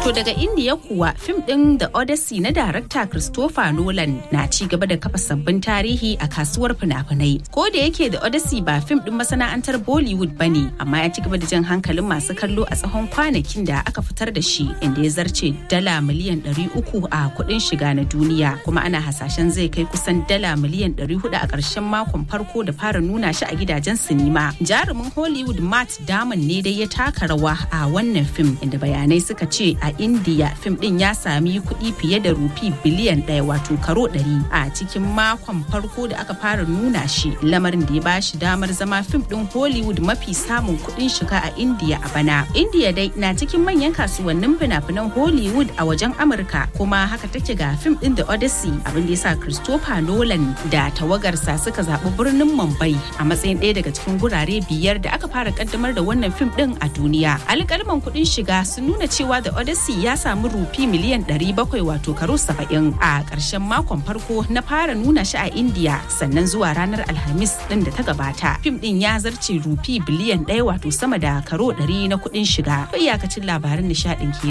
To daga Indiya kuwa fim ɗin The Odyssey na darakta Christopher Nolan na ci gaba da kafa sabbin tarihi a kasuwar fina-finai. Ko da yake The Odyssey ba fim ɗin masana'antar Bollywood ba ne, amma ya ci gaba da jan hankalin masu kallo a tsawon kwanakin da aka fitar da shi inda ya zarce dala miliyan 300 a kuɗin shiga na duniya kuma ana hasashen zai kai kusan dala miliyan 400 a ƙarshen makon farko da fara nuna shi a gidajen sinima. Jarumin Hollywood Matt Damon ne dai ya taka rawa a wannan fim inda bayanai suka ce a India fim din ya sami kuɗi fiye da rufi biliyan ɗaya wato karo ɗari a cikin makon farko da aka fara nuna shi lamarin da ya ba shi damar zama fim din Hollywood mafi samun kuɗin shiga a India a bana. India dai na cikin manyan kasuwannin fina-finan Hollywood a wajen Amurka kuma haka take ga fim din The Odyssey abin da ya sa Christopher Nolan da tawagarsa suka zaɓi birnin Mumbai a matsayin ɗaya daga cikin gurare biyar da aka fara kaddamar da wannan fim din a duniya. Alƙalman kuɗin shiga sun nuna cewa The Odyssey ya samu rufi miliyan 700 wato karo 70 a ƙarshen makon farko na fara nuna shi a India sannan zuwa ranar Alhamis din da ta gabata. Fim din ya zarce rufi biliyan ɗaya wato sama da karo 100 na kuɗin shiga. Iyakacin labaran nishaɗin ke